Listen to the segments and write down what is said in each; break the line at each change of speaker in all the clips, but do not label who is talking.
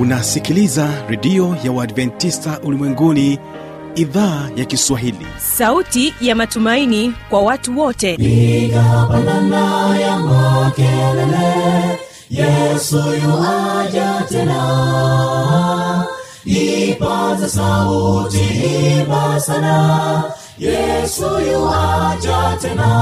unasikiliza redio ya uadventista ulimwenguni idhaa ya kiswahili
sauti ya matumaini kwa watu wote
piga pandana ya makelele yesu yuaja tena ipaza sauti imba sana yesu yuaja tena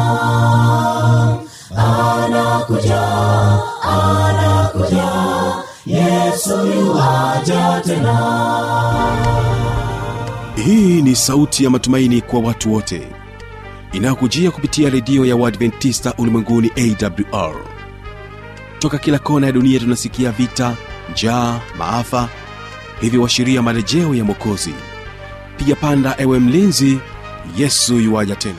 anakuja anakuja yesu yuaja tena
hii ni sauti ya matumaini kwa watu wote inayokujia kupitia redio ya uadventista ulimwenguni awr toka kila kona ya dunia tunasikia vita njaa maafa hivyo washiria marejeo ya mwokozi piga panda ewe mlinzi yesu yuwaja tena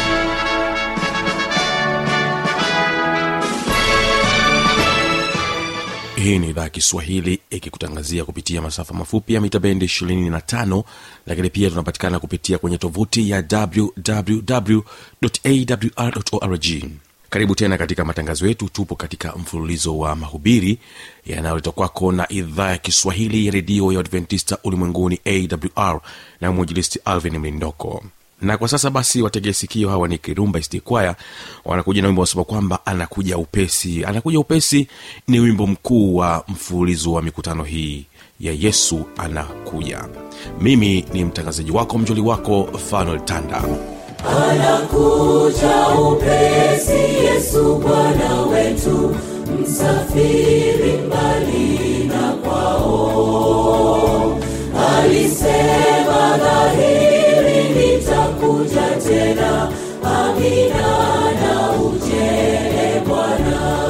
hii ni idhaa ya kiswahili ikikutangazia kupitia masafa mafupi ya mita bendi 25 lakini pia tunapatikana kupitia kwenye tovuti ya wwwawrorg karibu tena katika matangazo yetu tupo katika mfululizo wa mahubiri yanayoletwa kwako na idhaa ya kiswahili ya redio ya adventista ulimwenguni awr na mwinjilisti alvin mlindoko na kwa sasa basi wategee sikio hawa ni kirumba istikwaya wanakuja na wimbo wasema kwamba anakuja upesi anakuja upesi ni wimbo mkuu wa mfululizo wa mikutano hii ya yesu anakuja mimi ni mtangazaji wako mjoli wako fanuel tanda
anakuja upesi yesu bwana wetu msafiri mbali na kwao alisema dhahiri nitakuja tena amina na ujele bwana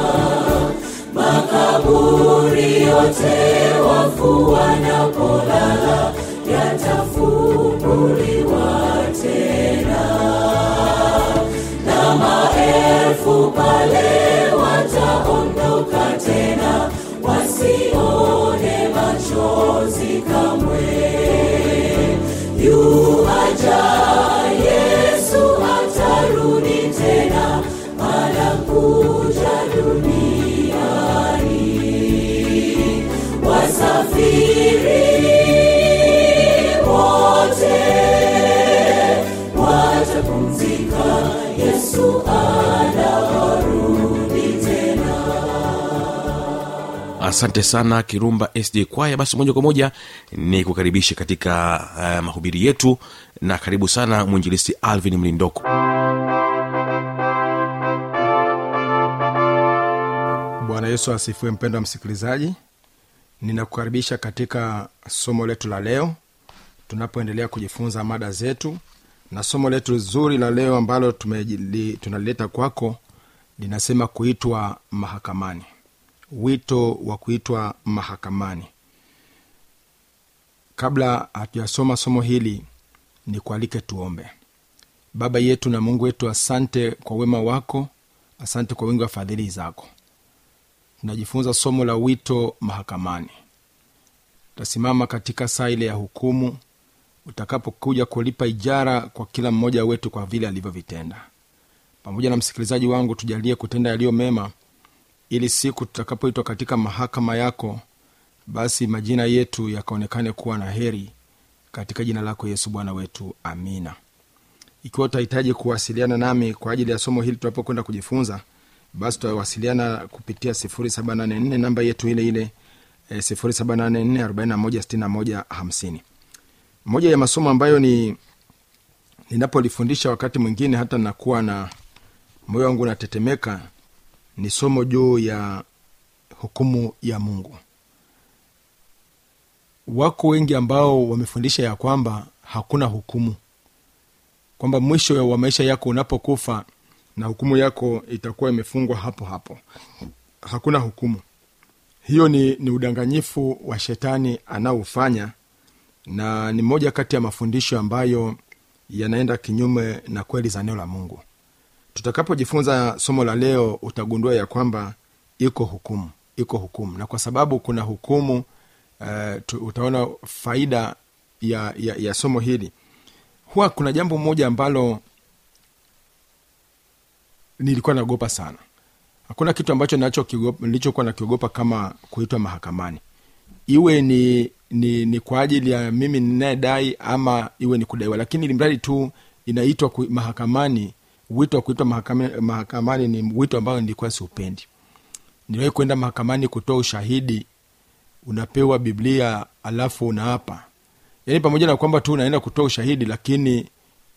makaburi yote wafu wanapolala yatafunguliwa tena na maelfu pale wataondoka tena wasione machozi kamwe yuaja yesu atarudi tena anakuja duniani wasafiri wote watapumzika yesu anarudi tena
asante sana kirumba sd kwaya basi moja kwa moja ni kukaribisha katika uh, mahubiri yetu na karibu sana mwinjilisti alvin mlindoko
bwana yesu asifiwe mpendo wa msikilizaji ninakukaribisha katika somo letu la leo tunapoendelea kujifunza mada zetu na somo letu zuri la leo ambalo tumejili- tunalileta kwako linasema kuitwa mahakamani wito wa kuitwa mahakamani kabla hatujasoma somo hili ni kualike tuombe baba yetu na mungu wetu asante kwa wema wako asante kwa wingi wa fadhili zako tunajifunza somo la wito mahakamani utasimama katika saa ile ya hukumu utakapokuja kulipa ijara kwa kila mmoja wetu kwa vile alivyovitenda pamoja na msikilizaji wangu tujalie kutenda yaliyo mema ili siku tutakapoitwa katika mahakama yako basi majina yetu yakaonekane kuwa na heri katika jina lako yesu bwana wetu amina ikiwa utahitaji kuwasiliana nami kwa ajili ya somo hili tunapokwenda kujifunza basi tutawasiliana kupitia 784 namba yetu ile ile eh, 784 moja ya masomo ambayo ni ninapolifundisha wakati mwingine hata nakuwa na moyo wangu unatetemeka ni somo juu ya hukumu ya mungu wako wengi ambao wamefundisha ya kwamba hakuna hukumu kwamba mwisho wa maisha yako unapokufa na hukumu yako itakuwa imefungwa hapo hapo hakuna hukumu hiyo ni, ni udanganyifu wa shetani anaofanya na ni moja kati ya mafundisho ambayo yanaenda kinyume na kweli za neno la mungu tutakapojifunza somo la leo utagundua ya kwamba iko hukumu iko hukumu na kwa sababu kuna hukumu uh, tu, utaona faida ya, ya, ya somo hili huwa kuna jambo moja ambalo nilikuwa naogopa sana hakuna kitu ambacho nacho nilichokuwa nakiogopa kama kuitwa mahakamani iwe ni ni ni kwa ajili ya mimi ninayedai ama iwe ni kudaiwa lakini ilimradi tu inaitwa ku- mahakamani wito wa kuitwa mahakamani, mahakamani ni wito ambao nilikuwa siupendi niliwahi kwenda mahakamani kutoa ushahidi unapewa biblia alafu unaapa yaani pamoja na kwamba tu unaenda kutoa ushahidi lakini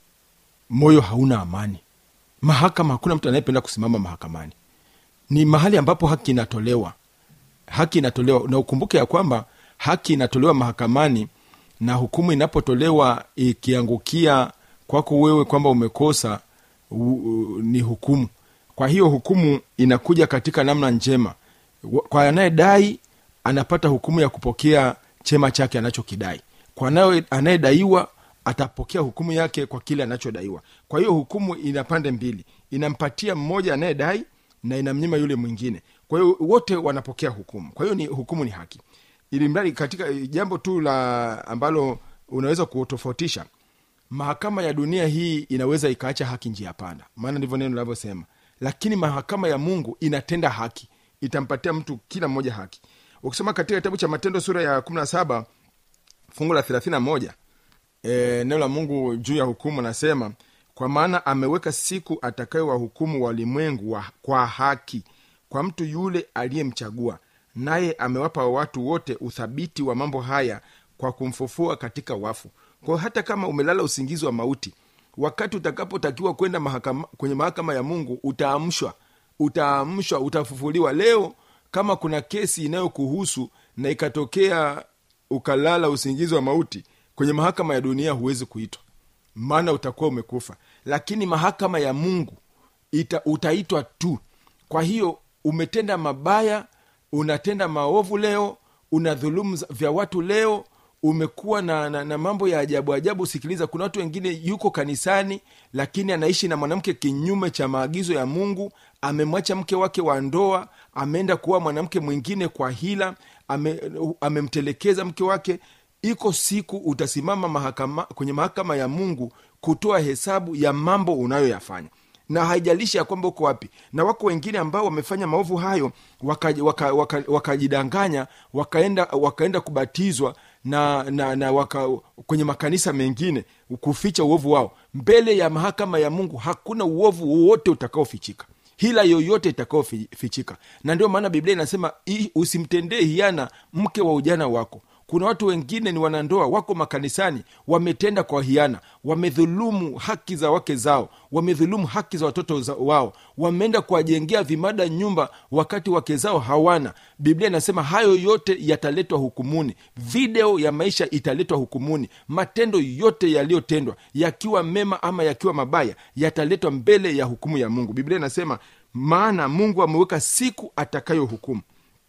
moyo hauna amani mahakama hakuna mtu anayependa kusimama mahakamani ni mahali ambapo haki inatolewa haki inatolewa na ukumbuke ya kwamba haki inatolewa mahakamani na hukumu inapotolewa ikiangukia kwako wewe kwamba umekosa u, u, ni hukumu kwa hiyo hukumu inakuja katika namna njema Wa- kwa anayedai anapata hukumu ya kupokea chema chake anachokidai kwa anaye- anayedaiwa atapokea hukumu yake kwa kile anachodaiwa kwa hiyo hukumu ina pande mbili inampatia mmoja anayedai na inamnyima yule mwingine kwa hiyo wote wanapokea hukumu kwa hiyo ni hukumu ni haki ili mradi katika jambo tu la ambalo unaweza kutofautisha mahakama ya dunia hii inaweza ikaacha haki njia panda maana ndivyo neno linavyosema lakini mahakama ya mungu inatenda haki itampatia mtu kila mmoja haki ukisoma katika kitabu cha matendo sura ya 17 fungu la 31 e, neno la mungu juu ya hukumu nasema kwa maana ameweka siku atakayowahukumu walimwengu wa, kwa haki kwa mtu yule aliyemchagua naye amewapa watu wote uthabiti wa mambo haya kwa kumfufua katika wafu kwa hiyo hata kama umelala usingizi wa mauti wakati utakapotakiwa kwenda mahakama, kwenye mahakama ya mungu utaamshwa utaamshwa utafufuliwa leo kama kuna kesi inayokuhusu na ikatokea ukalala usingizi wa mauti kwenye mahakama ya dunia huwezi kuitwa maana utakuwa umekufa lakini mahakama ya mungu ita, utaitwa tu kwa hiyo umetenda mabaya unatenda maovu leo una dhulumu za- vya watu leo umekuwa na, na, na mambo ya ajabu ajabu sikiliza kuna watu wengine yuko kanisani lakini anaishi na mwanamke kinyume cha maagizo ya mungu amemwacha mke wake wa ndoa ameenda kuwa mwanamke mwingine kwa hila ame, amemtelekeza mke wake iko siku utasimama mahakama, kwenye mahakama ya mungu kutoa hesabu ya mambo unayoyafanya na haijalishi ya kwamba uko wapi na wako wengine ambao wamefanya maovu hayo wakajidanganya waka, waka, waka wakajidanganya, wakaenda wakaenda kubatizwa na, na, na waka, kwenye makanisa mengine kuficha uovu wao mbele ya mahakama ya mungu hakuna uovu wowote utakaofichika hila yoyote itakaofichika na ndio maana biblia inasema "I- usimtendee hiana mke wa ujana wako kuna watu wengine ni wanandoa wako makanisani wametenda kwa hiana wamedhulumu haki za wake zao wamedhulumu haki za watoto za wao wameenda kuwajengea vimada nyumba wakati wake zao hawana biblia inasema hayo yote yataletwa hukumuni video ya maisha italetwa hukumuni matendo yote yaliyotendwa yakiwa mema ama yakiwa mabaya yataletwa mbele ya hukumu ya mungu biblia inasema maana mungu ameweka siku atakayohukumu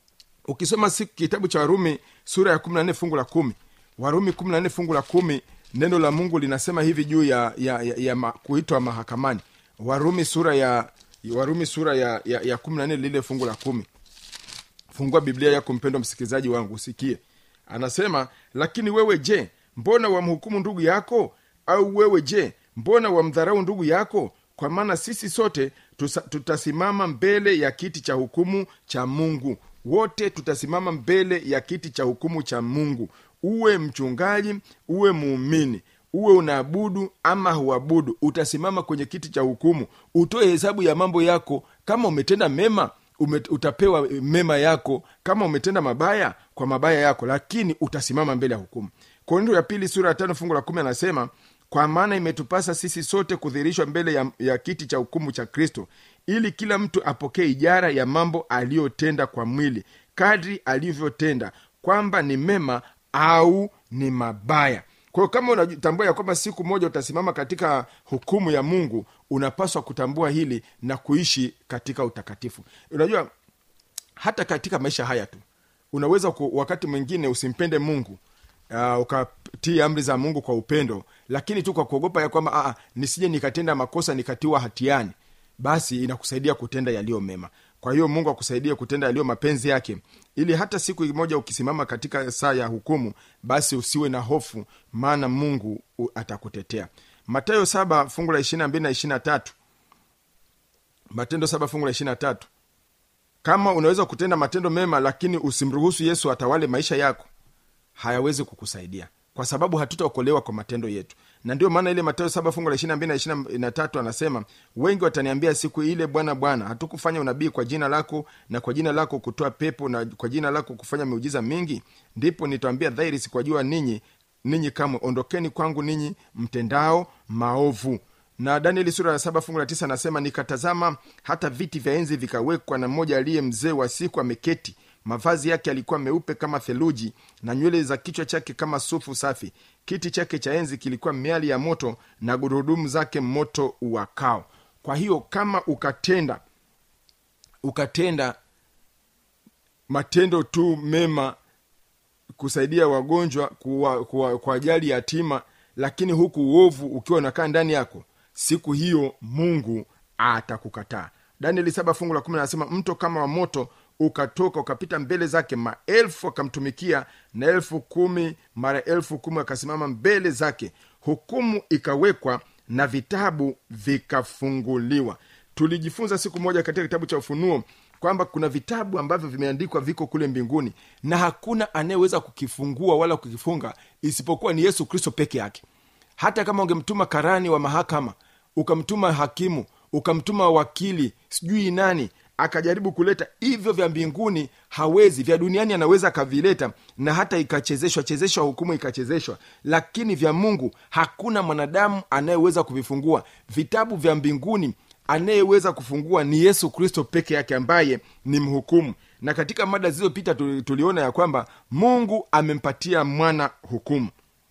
ukisoma siku kitabu cha warumi sura ya 14 fungu la kumi warumi 14 fungu la kumi neno la mungu linasema hivi juu ya, ya, ya, ya ma, kuitwa mahakamani warumi sura ya warumi sura ya, ya, ya 14 lile fungu la kumi fungua biblia yako mpendwa msikilizaji wangu usikie anasema lakini wewe je mbona wamhukumu ndugu yako au wewe je mbona wamdharau ndugu yako kwa maana sisi sote tusa, tutasimama mbele ya kiti cha hukumu cha mungu wote tutasimama mbele ya kiti cha hukumu cha mungu uwe mchungaji uwe muumini uwe unaabudu ama huabudu utasimama kwenye kiti cha hukumu utoe hesabu ya mambo yako kama umetenda mema ume, utapewa mema yako kama umetenda mabaya kwa mabaya yako lakini utasimama mbele ya hukumu korinto ya pili sura ya tano fungu la kumi anasema kwa maana imetupasa sisi sote kudhihirishwa mbele ya, ya kiti cha hukumu cha kristo ili kila mtu apokee ijara ya mambo aliyotenda kwa mwili kadri alivyotenda kwamba ni mema au ni mabaya kwa hiyo kama unatambua ya kwamba siku moja utasimama katika hukumu ya mungu unapaswa kutambua hili na kuishi katika utakatifu unajua hata katika maisha haya tu unaweza ku, wakati mwingine usimpende mungu uh, ukatii amri za mungu kwa upendo lakini tu kwa kuogopa ya kwamba "Ah, ah, nisije nikatenda makosa nikatiwa hatiani basi inakusaidia kutenda yaliyo mema kwa hiyo mungu akusaidie kutenda yaliyo mapenzi yake ili hata siku moja ukisimama katika saa ya hukumu basi usiwe na hofu maana mungu u- atakutetea matayo saba fungu la ishirina mbili na ishirina tatu matendo saba fungu la ishirina tatu kama unaweza kutenda matendo mema lakini usimruhusu yesu atawale maisha yako hayawezi kukusaidia kwa sababu hatutaokolewa kwa matendo yetu na ndio maana ile matayo saba fungu la ishiri na mbili na ishiri na tatu anasema wengi wataniambia siku ile bwana bwana hatukufanya unabii kwa jina lako na kwa jina lako kutoa pepo na kwa jina lako kufanya miujiza mingi ndipo nitawambia dhahiri sikuwajua ninyi ninyi kamwe ondokeni kwangu ninyi mtendao maovu na danieli sura ya saba fungu la tisa anasema nikatazama hata viti vya enzi vikawekwa na mmoja aliye mzee wa siku ameketi mavazi yake yalikuwa meupe kama theluji na nywele za kichwa chake kama sufu safi kiti chake cha enzi kilikuwa miali ya moto na gurudumu zake moto uwakao kwa hiyo kama ukatenda ukatenda matendo tu mema kusaidia wagonjwa kuwa, kuwa, kuwajali yatima lakini huku uovu ukiwa unakaa ndani yako siku hiyo mungu atakukataa danieli saba fungu la kumi anasema mto kama wa moto ukatoka ukapita mbele zake maelfu akamtumikia na elfu kumi mara elfu kumi akasimama mbele zake hukumu ikawekwa na vitabu vikafunguliwa tulijifunza siku moja katika kitabu cha ufunuo kwamba kuna vitabu ambavyo vimeandikwa viko kule mbinguni na hakuna anayeweza kukifungua wala kukifunga isipokuwa ni yesu kristo peke yake hata kama ungemtuma karani wa mahakama ukamtuma hakimu ukamtuma wakili sijui nani akajaribu kuleta hivyo vya mbinguni hawezi vya duniani anaweza akavileta na hata ikachezeshwa chezeshwa hukumu ikachezeshwa lakini vya mungu hakuna mwanadamu anayeweza kuvifungua vitabu vya mbinguni anayeweza kufungua ni yesu kristo peke yake ambaye ni mhukumu na katika mada zilizopita tuli- tuliona ya kwamba mungu amempatia mwana hukumu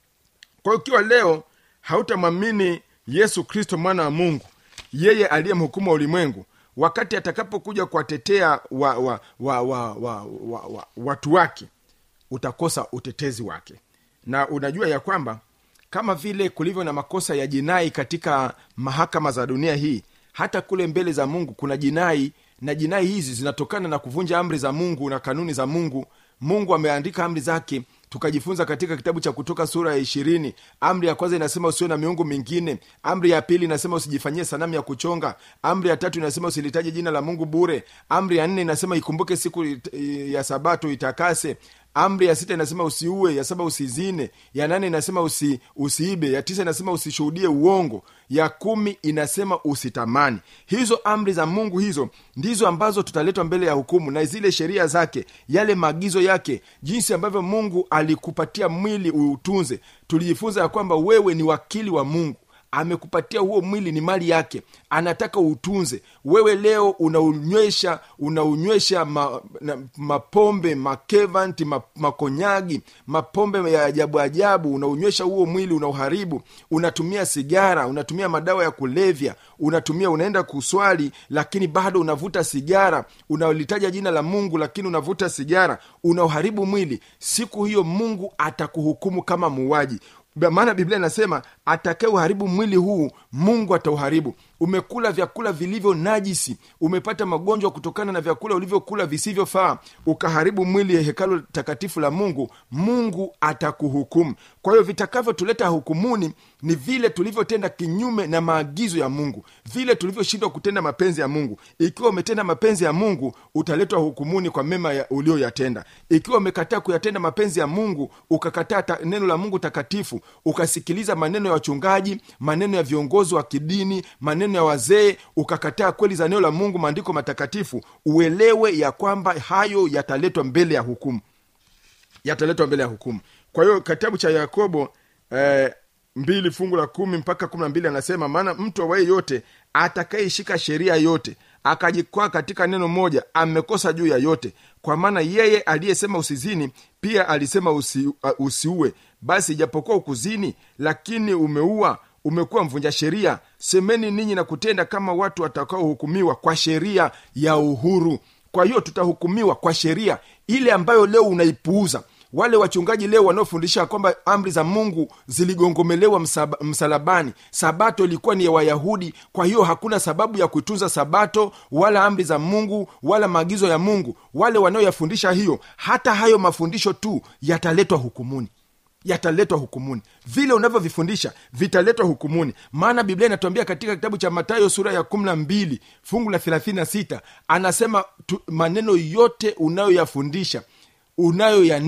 kwa hiyo ikiwa leo hautamwamini yesu kristo mwana wa mungu yeye aliye mhukumu wa ulimwengu wakati atakapokuja kuwatetea wa, wa, wa, wa, wa, wa, wa, watu wake utakosa utetezi wake na unajua ya kwamba kama vile kulivyo na makosa ya jinai katika mahakama za dunia hii hata kule mbele za mungu kuna jinai na jinai hizi zinatokana na kuvunja amri za mungu na kanuni za mungu mungu ameandika amri zake tukajifunza katika kitabu cha kutoka sura ya ishirini amri ya kwanza inasema usiwe na miungu mingine amri ya pili inasema usijifanyie sanamu ya kuchonga amri ya tatu inasema usilitaje jina la mungu bure amri ya nne inasema ikumbuke siku it- ya sabato itakase amri ya sita inasema usiue ya saba usizine ya nane inasema usi, usiibe ya tisa inasema usishuhudie uongo ya kumi inasema usitamani hizo amri za mungu hizo ndizo ambazo tutaletwa mbele ya hukumu na zile sheria zake yale maagizo yake jinsi ambavyo mungu alikupatia mwili uutunze tulijifunza ya kwamba wewe ni wakili wa mungu amekupatia huo mwili ni mali yake anataka uutunze wewe leo unaunywesha unaunywesha ma, na, mapombe makevanti ma, makonyagi mapombe ya ajabu ajabu unaunywesha huo mwili unauharibu unatumia sigara unatumia madawa ya kulevya unatumia unaenda kuswali lakini bado unavuta sigara unalitaja jina la mungu lakini unavuta sigara unauharibu mwili siku hiyo mungu atakuhukumu kama muuaji maana biblia inasema atakaye uharibu mwili huu mungu atauharibu umekula vyakula vilivyo najisi umepata magonjwa kutokana na vyakula ulivyokula visivyofaa ukaharibu mwili ya hekalo takatifu la mungu mungu atakuhukumu kwa hiyo vitakavyotuleta hukumuni ni vile tulivyotenda kinyume na maagizo ya mungu vile tulivyoshindwa kutenda mapenzi ya mungu ikiwa umetenda mapenzi ya mungu utaletwa hukumuni kwa mema ya ulioyatenda ikiwa umekataa kuyatenda mapenzi ya mungu ukakataa ta, neno la mungu takatifu ukasikiliza maneno ya wachungaji maneno ya viongozi wa kidini maneno ya wazee ukakataa kweli za neno la mungu maandiko matakatifu uelewe ya kwamba hayo yataletwa mbele ya hukumu yataletwa mbele ya hukumu kwa hiyo kitabu cha yakobo eh, mbili fungu la kumi mpaka kumi na mbili anasema maana mtu awaye yote atakayeishika sheria yote akajikwaa katika neno moja amekosa juu ya yote kwa maana yeye aliyesema usizini pia alisema usi, uh, usiue basi ijapokuwa ukuzini lakini umeua umekuwa mvunja sheria semeni ninyi na kutenda kama watu watakaohukumiwa kwa sheria ya uhuru kwa hiyo tutahukumiwa kwa sheria ile ambayo leo unaipuuza wale wachungaji leo wanaofundisha kwamba amri za mungu ziligongomelewa msaba, msalabani sabato ilikuwa ni ya wayahudi kwa hiyo hakuna sababu ya kuitunza sabato wala amri za mungu wala maagizo ya mungu wale wanaoyafundisha hiyo hata hayo mafundisho tu yataletwa hukumuni yataletwa hukumuni vile unavyovifundisha vitaletwa hukumuni maana biblia inatuambia katika kitabu cha matayo sura ya kumi na mbili fungu la thelathini na sita anasema tu, maneno yote unayoyafundisha unayoyanena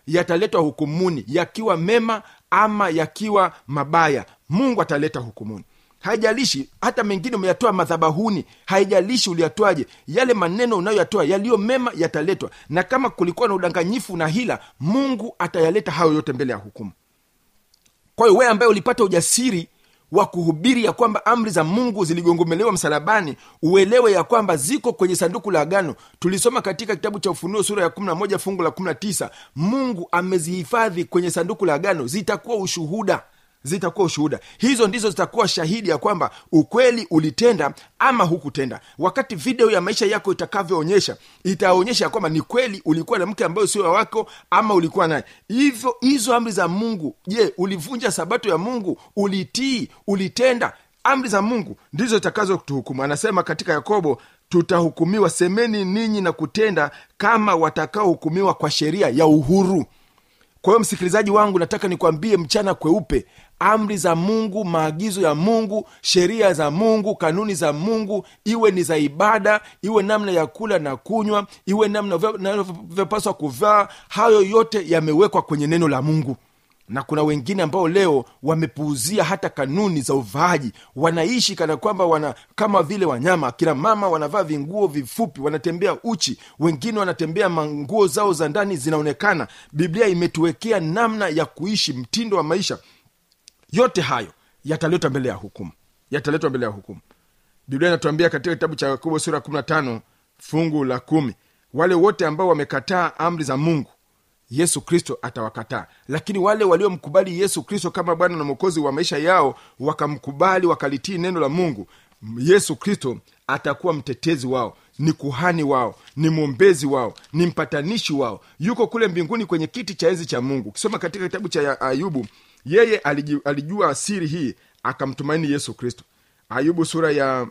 yataletwa hukumuni yakiwa mema ama yakiwa mabaya mungu ataleta hukumuni haijalishi hata mengine umeyatoa madhabahuni haijalishi uliyatoaje yale maneno unayoyatoa yaliyo mema yataletwa na kama kulikuwa na udanganyifu na hila mungu atayaleta hayo yote mbele ya hukumu kwa hiyo wewe ambaye ulipata ujasiri wa kuhubiri ya kwamba amri za mungu ziligongomelewa msalabani uelewe ya kwamba ziko kwenye sanduku la agano tulisoma katika kitabu cha ufunuo sura ya 11 fungu la 19 mungu amezihifadhi kwenye sanduku la agano zitakuwa ushuhuda zitakuwa ushuhuda hizo ndizo zitakuwa shahidi ya kwamba ukweli ulitenda ama hukutenda wakati video ya maisha yako itakavyoonyesha itaonyesha ya kwamba ni kweli ulikuwa na mke ambayo sio wako ama ulikuwa naye hivyo hizo amri za mungu je ulivunja sabato ya mungu ulitii ulitenda amri za mungu ndizo zitakazo kutuhukumu anasema katika yakobo tutahukumiwa semeni ninyi na kutenda kama watakaohukumiwa kwa sheria ya uhuru kwa hiyo msikilizaji wangu nataka nikwambie mchana kweupe amri za mungu maagizo ya mungu sheria za mungu kanuni za mungu iwe ni za ibada iwe namna ya kula na kunywa iwe namna navyopaswa kuvaa hayo yote yamewekwa kwenye neno la mungu na kuna wengine ambao leo wamepuuzia hata kanuni za uvaaji wanaishi kana kwamba wana kama vile wanyama kina mama wanavaa vinguo vifupi wanatembea uchi wengine wanatembea manguo zao za ndani zinaonekana biblia imetuwekea namna ya kuishi mtindo wa maisha yote hayo yataletwa mbele ya hukumu yataletwa mbele ya hukumu biblia inatuambia katika kitabu cha yakobo sura 15 fungu la kumi wale wote ambao wamekataa amri za mungu yesu kristo atawakataa lakini wale waliomkubali yesu kristo kama bwana na mwokozi wa maisha yao wakamkubali wakalitii neno la mungu yesu kristo atakuwa mtetezi wao ni kuhani wao ni mwombezi wao ni mpatanishi wao yuko kule mbinguni kwenye kiti cha enzi cha mungu ukisoma katika kitabu cha ayubu yeye aliji, alijua siri hii akamtumaini yesu kristo ayubu sura ya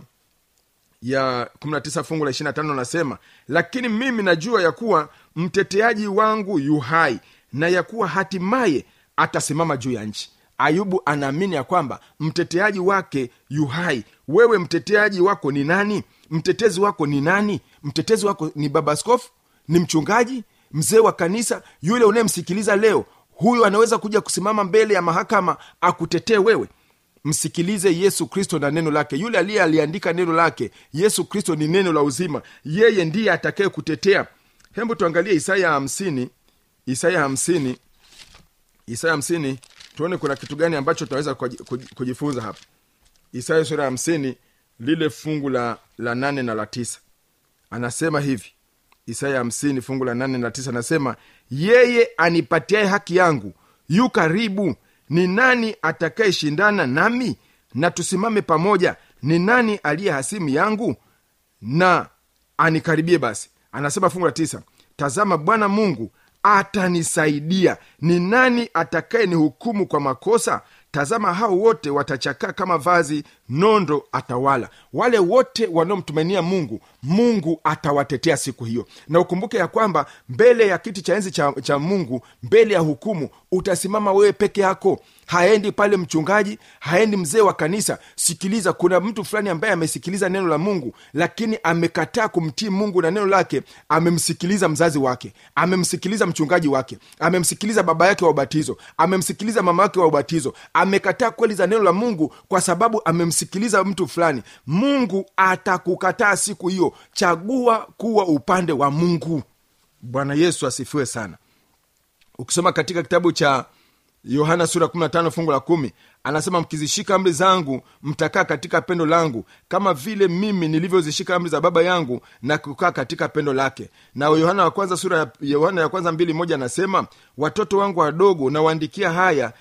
ya 19 fungu la 25 anasema lakini mimi najua ya kuwa mteteaji wangu yu hai na ya kuwa hatimaye atasimama juu ya nchi ayubu anaamini ya kwamba mteteaji wake yu hai wewe mteteaji wako ni nani mtetezi wako ni nani mtetezi wako ni baba askofu ni mchungaji mzee wa kanisa yule unayemsikiliza leo huyo anaweza kuja kusimama mbele ya mahakama akutetee wewe msikilize yesu kristo na neno lake yule aliye aliandika neno lake yesu kristo ni neno la uzima yeye ndiye atakaye kutetea hembu tuangalie isaya hamsini isaya hamsini isaya hamsini tuone kuna kitu gani ambacho tunaweza kujifunza hapa isaya sura ya hamsini lile fungu la, la nane na la tisa anasema hivi isaya hamsini fungu la nane na tisa anasema yeye anipatiaye haki yangu yu karibu ni nani atakayeshindana nami na tusimame pamoja ni nani aliye hasimu yangu na anikaribie basi anasema fungu la tisa tazama bwana mungu atanisaidia ni nani atakaye ni hukumu kwa makosa tazama hao wote watachakaa kama vazi nondo atawala wale wote wanaomtumainia mungu mungu atawatetea siku hiyo na ukumbuke ya kwamba mbele ya kiti cha enzi cha, cha mungu mbele ya hukumu utasimama wewe peke yako haendi pale mchungaji haendi mzee wa kanisa sikiliza kuna mtu fulani ambaye amesikiliza neno la mungu lakini amekataa kumtii mungu na neno lake amemsikiliza mzazi wake amemsikiliza mchungaji wake amemsikiliza baba yake wa ubatizo amemsikiliza mama wake wa ubatizo amekataa kweli za neno la mungu kwa sababu amemsikiliza mtu fulani mungu atakukataa siku hiyo chagua kuwa upande wa mungu bwana yesu asifiwe sana ukisoma katika kitabu cha yohana sura 15 fungu la kumi anasema mkizishika amri zangu mtakaa katika pendo langu kama vile mimi nilivyozishika amri za baba yangu na kukaa katika pendo lake na yohana wa kwanza sura ya yohana ya kwanza mbili moja anasema watoto wangu wadogo nawaandikia haya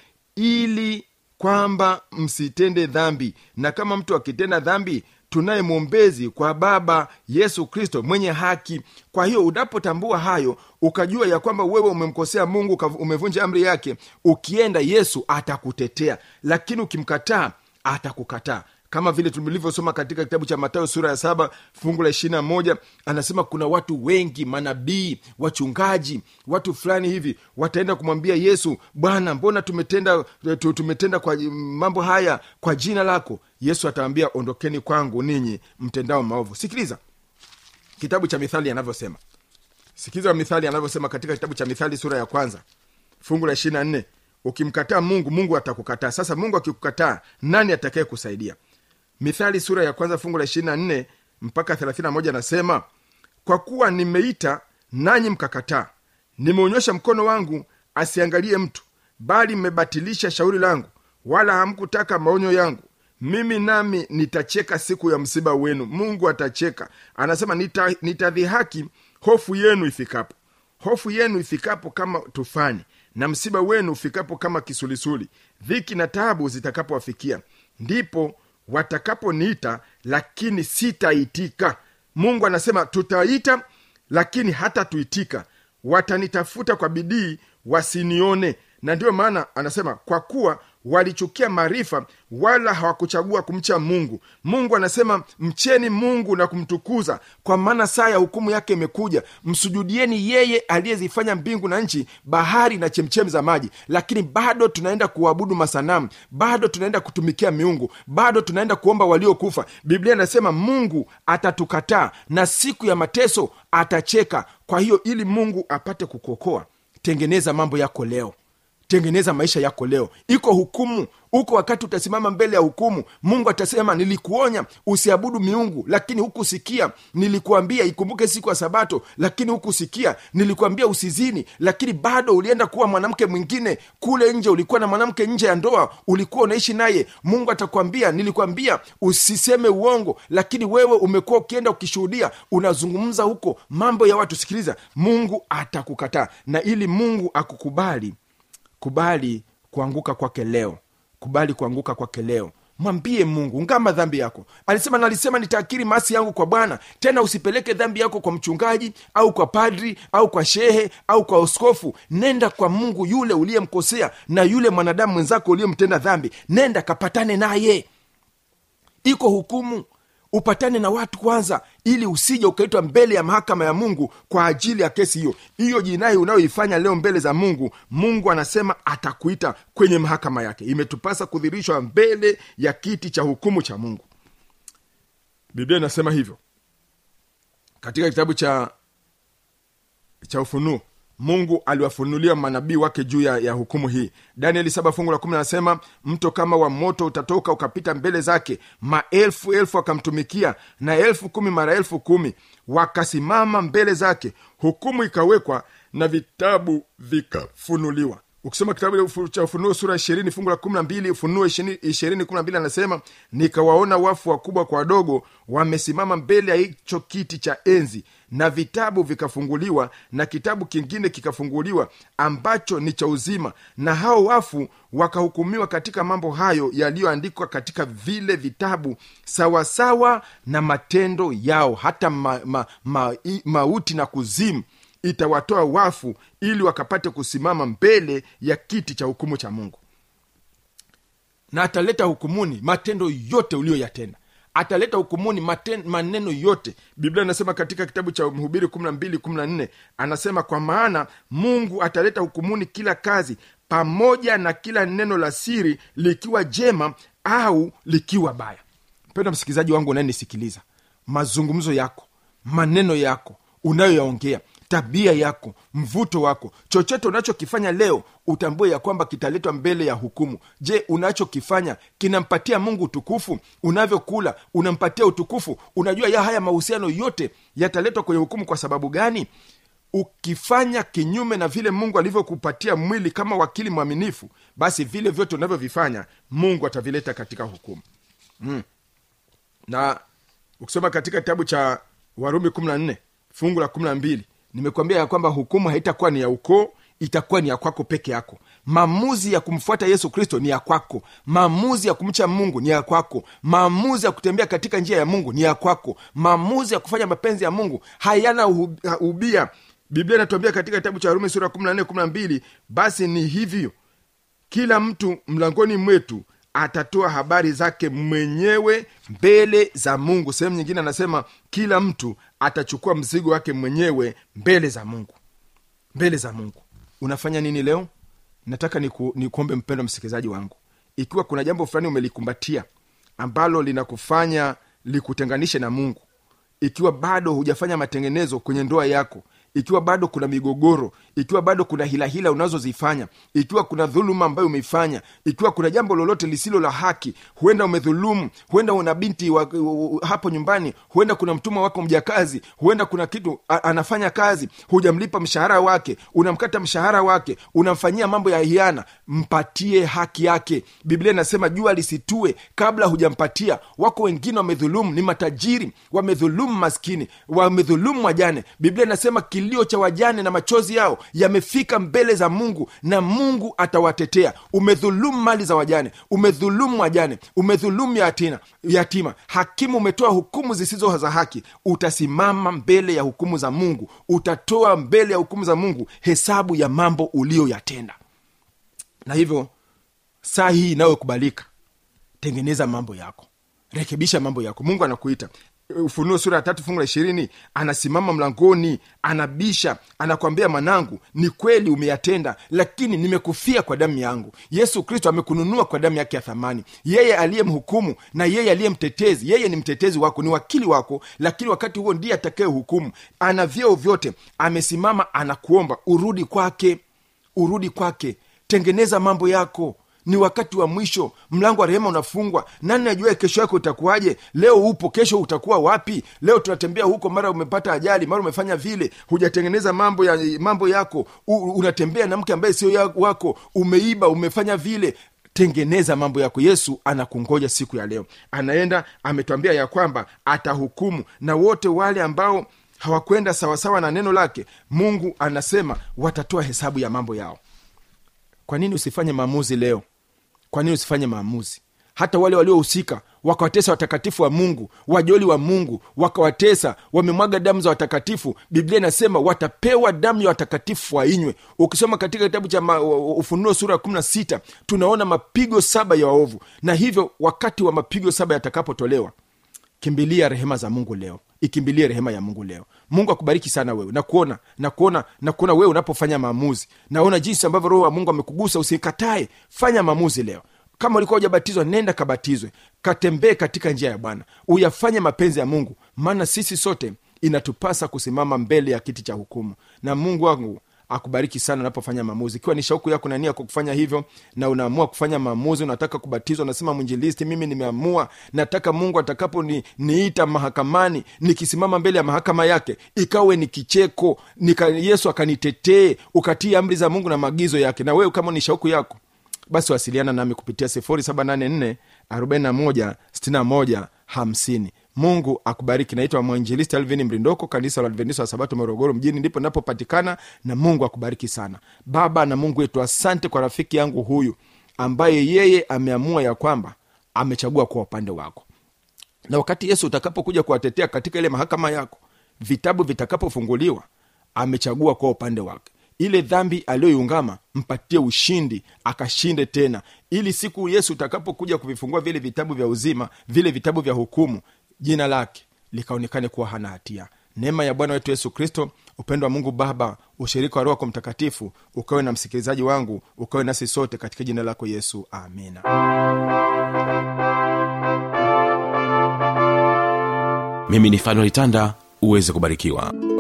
ili kwamba msitende dhambi na kama mtu akitenda dhambi tunaye mwombezi kwa baba yesu kristo mwenye haki kwa hiyo unapotambua hayo ukajua ya kwamba wewe umemkosea mungu umevunja amri yake ukienda yesu atakutetea lakini ukimkataa atakukataa kama vile tulivyosoma katika kitabu cha matayo sura ya saba fungu la ishirina moja anasema kuna watu wengi manabii wachungaji watu fulani hivi wataenda kumwambia yesu bwana mbona tumetenda tumetenda kwa mambo haya kwa jina lako yesu atawambia ondokeni kwangu ninyi mtendao maovu sikiliza kitabu cha mithali anavyosema sikiliza mithali anavyosema katika kitabu cha mithali sura ya kwanza fungu la ishiri na nne ukimkataa mungu mungu atakukataa sasa mungu akikukataa nani atakaye kusaidia mithali sura ya kwanza fungu la ishiri na nne mpaka thelathini na moja anasema kwa kuwa nimeita nanyi mkakataa nimeonyesha mkono wangu asiangalie mtu bali mmebatilisha shauri langu wala hamkutaka maonyo yangu mimi nami nitacheka siku ya msiba wenu mungu atacheka anasema nita- nitadhihaki hofu yenu ifikapo hofu yenu ifikapo kama tufani na msiba wenu ufikapo kama kisulisuli dhiki na taabu zitakapowafikia ndipo watakaponiita lakini sitaitika mungu anasema tutaita lakini hata tuitika watanitafuta kwa bidii wasinione na ndiyo maana anasema kwa kuwa walichukia maarifa wala hawakuchagua kumcha mungu mungu anasema mcheni mungu na kumtukuza kwa maana saa ya hukumu yake imekuja msujudieni yeye aliyezifanya mbingu na nchi bahari na chemchemi za maji lakini bado tunaenda kuabudu masanamu bado tunaenda kutumikia miungu bado tunaenda kuomba waliokufa biblia inasema mungu atatukataa na siku ya mateso atacheka kwa hiyo ili mungu apate kukuokoa tengeneza mambo yako leo tengeneza maisha yako leo iko hukumu huko wakati utasimama mbele ya hukumu mungu atasema nilikuonya usiabudu miungu lakini hukusikia nilikuambia ikumbuke siku ya sabato lakini hukusikia nilikuambia usizini lakini bado ulienda kuwa mwanamke mwingine kule nje ulikuwa na mwanamke nje ya ndoa ulikuwa unaishi naye mungu atakwambia nilikwambia usiseme uongo lakini wewe umekuwa ukienda ukishuhudia unazungumza huko mambo ya watu sikiliza mungu atakukataa na ili mungu akukubali kubali kuanguka kwake leo kubali kuanguka kwake leo mwambie mungu ngama dhambi yako alisema nalisema nitaakiri masi yangu kwa bwana tena usipeleke dhambi yako kwa mchungaji au kwa padri au kwa shehe au kwa oskofu nenda kwa mungu yule uliyemkosea na yule mwanadamu mwenzako uliyemtenda dhambi nenda kapatane naye iko hukumu upatane na watu kwanza ili usije ukaitwa mbele ya mahakama ya mungu kwa ajili ya kesi hiyo hiyo jinai unayoifanya leo mbele za mungu mungu anasema atakuita kwenye mahakama yake imetupasa kudhirishwa mbele ya kiti cha hukumu cha mungu biblia inasema hivyo katika kitabu cha cha ufunuo mungu aliwafunulia manabii wake juu ya, ya hukumu hii danieli saba fungu la kumi anasema mto kama wa moto utatoka ukapita mbele zake maelfu elfu wakamtumikia na elfu kumi mara elfu kumi wakasimama mbele zake hukumu ikawekwa na vitabu vikafunuliwa ukisoma kitabu cha ufunuo sura ishirini fungu la kumi na mbili ufunuo ishirini kumi na mbili anasema nikawaona wafu wakubwa kwa wadogo wamesimama mbele ya hicho kiti cha enzi na vitabu vikafunguliwa na kitabu kingine kikafunguliwa ambacho ni cha uzima na hao wafu wakahukumiwa katika mambo hayo yaliyoandikwa katika vile vitabu sawasawa na matendo yao hata ma, ma, ma, i, mauti na kuzimu itawatoa wafu ili wakapate kusimama mbele ya kiti cha hukumu cha mungu na ataleta hukumuni matendo yote uliyoyatenda ataleta hukumuni maten, maneno yote biblia inasema katika kitabu cha mhubiri 12 anasema kwa maana mungu ataleta hukumuni kila kazi pamoja na kila neno la siri likiwa jema au likiwa baya mpenda msikilizaji wangu unayenisikiliza mazungumzo yako maneno yako unayoyaongea tabia yako mvuto wako chochote unachokifanya leo utambue ya kwamba kitaletwa mbele ya hukumu je unachokifanya kinampatia mungu utukufu unavyokula unampatia utukufu unajua ya haya mahusiano yote yataletwa kwenye hukumu kwa sababu gani ukifanya kinyume na vile mungu alivyokupatia mwili kama wakili mwaminifu basi vile vyote unavyovifanya mungu atavileta katika hukumu mm. na ukisoma katika kitabu cha warumi 14 fungu la 12 nimekuambia ya kwamba hukumu haitakuwa ni ya ukoo itakuwa ni ya kwako peke yako maamuzi ya kumfuata yesu kristo ni ya kwako maamuzi ya kumcha mungu ni ya kwako maamuzi ya kutembea katika njia ya mungu ni ya kwako maamuzi ya kufanya mapenzi ya mungu hayana ubia biblia inatuambia katika kitabu cha warumi sura 14 12 basi ni hivyo kila mtu mlangoni mwetu atatoa habari zake mwenyewe mbele za mungu sehemu nyingine anasema kila mtu atachukua mzigo wake mwenyewe mbele za mungu mbele za mungu unafanya nini leo nataka niku, nikuombe mpendo msikilizaji wangu ikiwa kuna jambo fulani umelikumbatia ambalo linakufanya likutenganishe na mungu ikiwa bado hujafanya matengenezo kwenye ndoa yako ikiwa bado kuna migogoro ikiwa bado kuna hilahila unazozifanya ikiwa kuna dhuluma ambayo umeifanya ikiwa kuna jambo lolote lisilo la haki huenda umedhulumu huenda una binti wa, hapo nyumbani huenda kuna mtumwa wako mjakazi huenda kuna kitu a, anafanya kazi hujamlipa mshahara wake unamkata mshahara wake unamfanyia mambo ya hiana mpatie haki yake biblia inasema jua lisitue kabla hujampatia wako wengine wamedhulumu ni matajiri wamedhulumu maskini wamedhulumu wajane biblia inasema kilio cha wajane na machozi yao yamefika mbele za mungu na mungu atawatetea umedhulumu mali za wajane umedhulumu wajane umedhulumu yatina, yatima hakimu umetoa hukumu zisizo za haki utasimama mbele ya hukumu za mungu utatoa mbele ya hukumu za mungu hesabu ya mambo uliyoyatenda na hivyo saa hii inayokubalika tengeneza mambo yako rekebisha mambo yako mungu anakuita ufunuo sura ya tatu fungu la ishirini anasimama mlangoni anabisha anakwambia mwanangu ni kweli umeyatenda lakini nimekufia kwa damu yangu yesu kristo amekununua kwa damu yake ya thamani yeye aliyemhukumu na yeye aliye mtetezi yeye ni mtetezi wako ni wakili wako lakini wakati huo ndiye atakaye hukumu ana vyeo vyote amesimama anakuomba urudi kwake urudi kwake tengeneza mambo yako ni wakati wa mwisho mlango wa rehema unafungwa nani najua kesho yako utakuwaje leo upo kesho utakuwa wapi leo tunatembea huko mara umepata ajali mara umefanya vile hujatengeneza mambo ya mambo yako U, unatembea na mke ambaye sio ya- wako umeiba umefanya vile tengeneza mambo yako yesu anakungoja siku ya leo anaenda ametwambia ya kwamba atahukumu na wote wale ambao hawakwenda sawasawa na neno lake mungu anasema watatoa hesabu ya mambo yao kwa nini usifanye maamuzi leo kwa nini usifanye maamuzi hata wale waliohusika wakawatesa watakatifu wa mungu wajoli wa mungu wakawatesa wamemwaga damu za watakatifu biblia inasema watapewa damu ya watakatifu wainywe ukisoma katika kitabu cha ma- ufunuo sura ya kumi na sita tunaona mapigo saba ya waovu na hivyo wakati wa mapigo saba yatakapotolewa kimbilia rehema za mungu leo ikimbilie rehema ya mungu leo mungu akubariki sana wewe nakuona nakuona nakuona wewe unapofanya maamuzi naona jinsi ambavyo roho wa mungu amekugusa usikatae fanya maamuzi leo kama ulikuwa ujabatizwa nenda kabatizwe katembee katika njia ya bwana uyafanye mapenzi ya mungu maana sisi sote inatupasa kusimama mbele ya kiti cha hukumu na mungu wangu akubariki sana unapofanya maamuzi ikiwa ni shauku yako na nia kwa kufanya hivyo na unaamua kufanya maamuzi unataka kubatizwa unasema mwinjilisti mimi nimeamua nataka mungu atakapo ni, niita mahakamani nikisimama mbele ya mahakama yake ikawe ni kicheko nika, yesu akanitetee ukatii amri za mungu na maagizo yake na wewe kama ni shauku yako basi wasiliana nami kupitia 784 41 61 50 mungu akubariki naitwa mwinjilisti alvin mrindoko kanisa la adventista wa sabato morogoro mjini ndipo napopatikana na mungu akubariki sana baba na mungu wetu asante kwa rafiki yangu huyu ambaye yeye ameamua ya kwamba amechagua kuwa upande wako na wakati yesu utakapokuja kuwatetea katika ile mahakama yako vitabu vitakapofunguliwa amechagua kwa upande wake ile dhambi aliyoiungama mpatie ushindi akashinde tena ili siku yesu utakapokuja kuvifungua vile vitabu vya uzima vile vitabu vya hukumu jina lake likaonekane kuwa hana hatia neema ya bwana wetu yesu kristo upendo wa mungu baba ushirika wa roho wako mtakatifu ukawe na msikilizaji wangu ukawe nasi sote katika jina lako yesu amina
mimi ni fanuel tanda uweze kubarikiwa